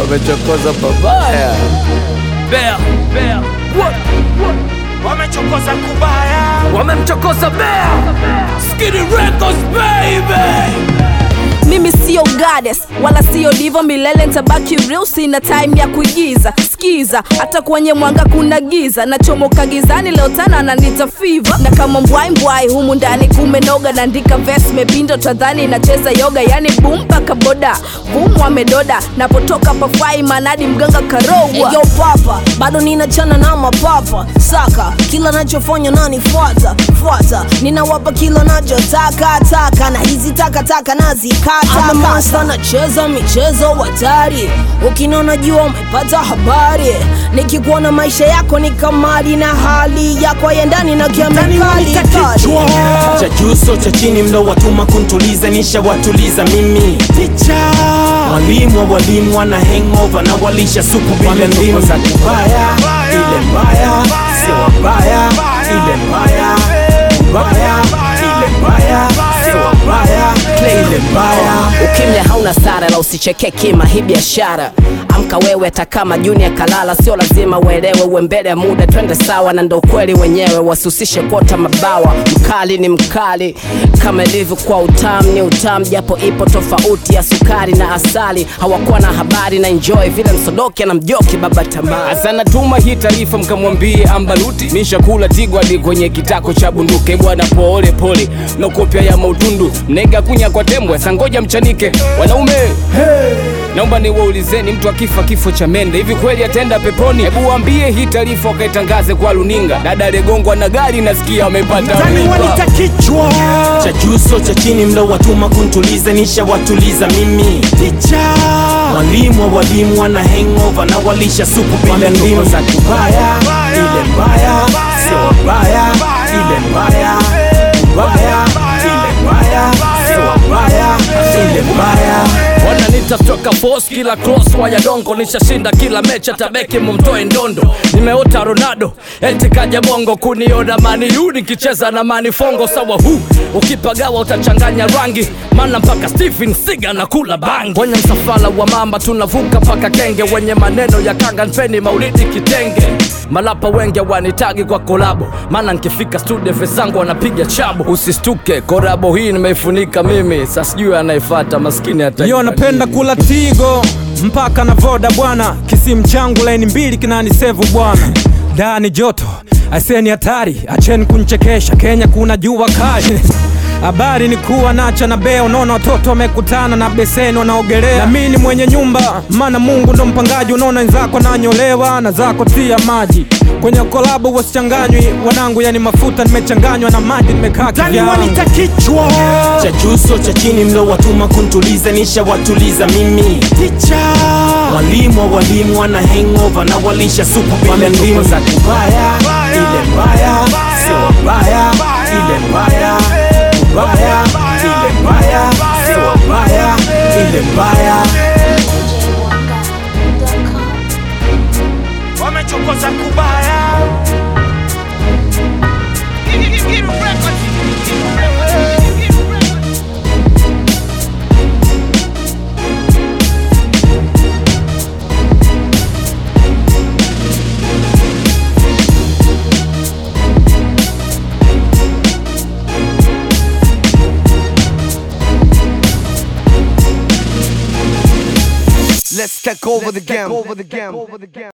wamechokoza babaya. Bea, bea, wamechokoza kubaya wamemchokoza Bea. Skidi Records baby. mimi sio goddess wala sio divo milele ntabaki real sina time ya kuigiza skiza hata kwenye mwanga kuna giza nachomoka gizani leo tana nanita fiva na kama mbwai mbwai humu ndani kumenoga naandika ves mepindo tadhani nacheza yoga yani bum mpaka boda bumu amedoda napotoka pafai manadi mganga karogwa Yo papa, bado ninachana na mapapa saka kila nachofanya nanifuata fuata, ninawapa kila nachotaka taka, na hizi takataka nazikata. Ama monster nacheza michezo hatari, ukinona jua umepata habari, nikikuona maisha yako ni kamari na hali yako ya ndani na kiamekali cha juu so cha chini mlo watuma kuntuliza nisha watuliza mimi ticha walimu wa walimu wana hangover na walisha supu bila ndimu za kubaya ile mbaya sio wabaya ile mbaya mbaya ile mbaya sio wabaya ile mbaya ukimya hauna sara la usicheke kima hii biashara amka wewe hata kama junior kalala sio lazima uelewe uwe mbele ya muda twende sawa na ndo ukweli wenyewe wasihusishe kuota mabawa mkali ni mkali kama ilivyo kwa utamu ni utamu japo ipo tofauti ya sukari na asali hawakuwa na habari na enjoy vile msodoki na mjoki baba tamaa Asana tuma hii taarifa mkamwambie ambaluti nishakula tigwadi kwenye kitako cha bunduke bwana pole pole no kopya ya mautundu mnega kunya kwa tembwe sangoja mchanike wanaume naomba niwaulizeni mtu akifa kifo cha mende hivi kweli ataenda peponi hebu waambie hii taarifa wakaitangaze kwa luninga dada aliyegongwa na gari nasikia amepata mimba kichwa cha juu so cha chini mlo watuma kuntuliza nisha watuliza mimi ticha walimu wa walimu wana hangover na walisha supu bila ndimu za kubaya ile mbaya sio wabaya ile mbaya mbaya ile mbaya sio wabaya ile mbaya wananita stroka force kila cross waya dongo nishashinda kila mecha tabeki mumtoe ndondo nimeota ronaldo eti kaja bongo kuniona maniu nikicheza na manifongo sawa hu ukipagawa utachanganya rangi mana mpaka stephen siga na kula bangi kwenye msafara wa mamba tunavuka mpaka kenge wenye maneno ya kanga npeni maulidi kitenge malapa wenge wanitagi kwa kolabo maana nkifika studio vezangu wanapiga chabo usistuke korabo hii nimeifunika mimi sa sijui anaifata maskini hata Yo napenda kula tigo mpaka na voda bwana, kisimu changu laini mbili kinanisevu bwana, ndani joto aseni hatari, acheni kunchekesha, Kenya kuna jua kali Habari ni kuwa nacha na bea, unaona watoto wamekutana na beseni wanaogelea, na mimi ni mwenye nyumba, maana Mungu ndo mpangaji. Unaona wenzako nanyolewa na zako tia maji kwenye kolabo, wasichanganywi wanangu, yani mafuta nimechanganywa na maji, nimekaa kivyangu. kichwa cha juu so cha chini mlo watuma kuntuliza nisha watuliza mimi ticha walimu wa walimu wana hangover na walisha supu bila ndimu za kubaya ile mbaya sio wabaya ile mbaya mbaya ile mbaya sio wabaya ile mbaya wamechokoza kubaya Let's take over the game.